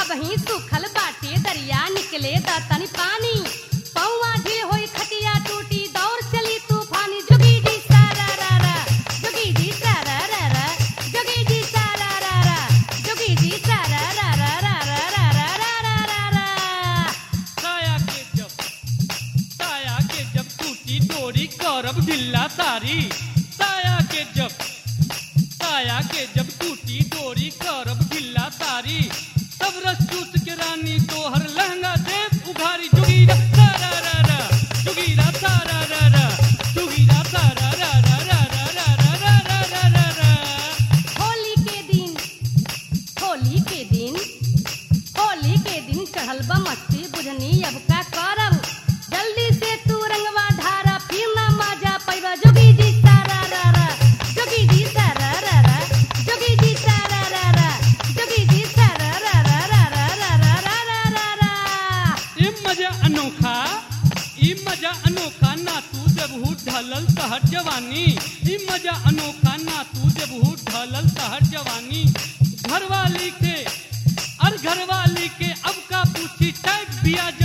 अब ही सुखल बाटे दरिया निकले द तनी पानी पौवा ढील होई खटिया टूटी दौड़ चली तूफानी जोगी जी सारा रा रा जोगी जी सारा रा रा जोगी जी सारा रा रा जोगी जी सारा रा रा रा रा रा रा रा रा रा रा साया के जब साया के जब टूटी डोरी करब ढिल्ला सारी साया के जब साया के जब टूटी डोरी करब ढिल्ला सारी सब रस चूस के रानी तोहर लहंगा देव उघारी जुगीरा सारा रा रा जुगीरा सारा रा रा जुगीरा सारा रा रा रा रा रा रा रा रा रा रा होली के दिन होली के दिन होली के दिन चढ़ल बा मस्ती बुझनी अब का करब जल्दी से तू रंगवा ढारा फिर ना मजा पैबा जोगी जी सारा रा रा जोगी जी सारा रा रा जोगी जी सारा रा रा जोगी जी सारा रा रा रा रा रा रा रा रा रा रा ये मजा अनोखा ई मजा अनोखा ना तू जब हूँ ढलल तहर जवानी ई मजा अनोखा ना तू जब हूँ ढलल तहर जवानी घरवाली के और घरवाली के अब का पूछी टैग बिया